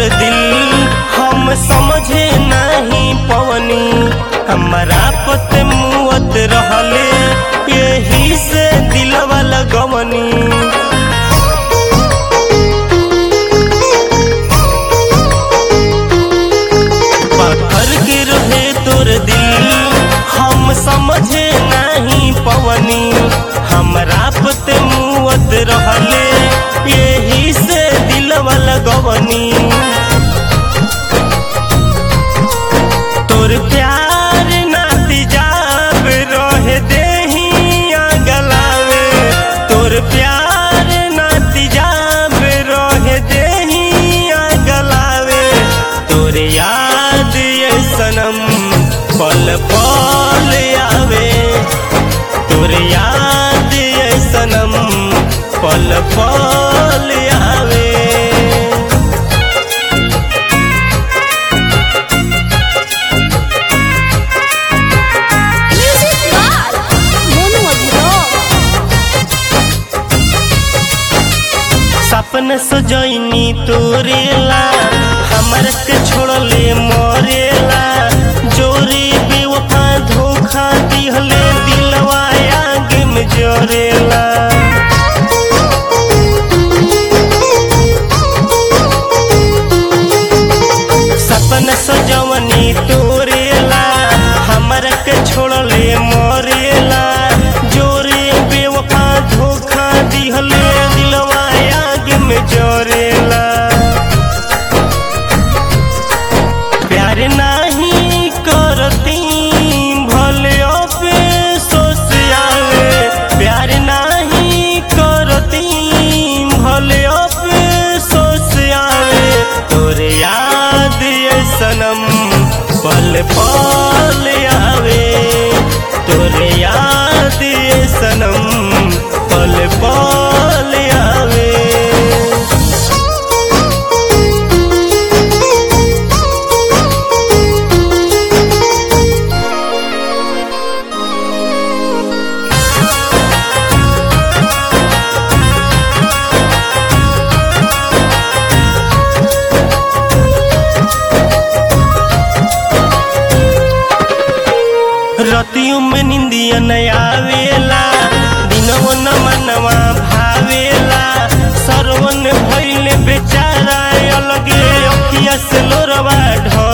दिल हम समझे नहीं पवनी हमारा पत मुवत रहले यही से दिलवा लगवनी पत्थर के रहे तोर दिल हम समझे नहीं पवनी हमरा पते मुवत रहले यही से दिलवा लगवनी तोर प्यार नाती जाब रहे देही गलावे तोर प्यार नाती जाब रहे देही गलावे तोर याद ये सनम पल पल आवे तोर याद ये सनम पल पल आवे Music by Monu Abhirao. सपन सजैनी तोरेला हमर के छोड़ले मरेला जोरी बेवफा धोखा दिहले दिलवा आगे में जरेला सपन सजवनी तोरेला हमर के छोड़ले मरेला जोरे बेवफा धोखा दिहले दिलवा आगे में जरेला प्यार नाही करती भले अफसोस आवे प्यार नाही करती भले अफसोस आवे तोरे याद ये सनम पल पल आवे तोरे याद ये सनम पल पल आवे रतियों में निंदिया न आवेला दिनों न मनवा भावेला सरवन भइले बेचारा अलगे अखिया से लोरवा ढ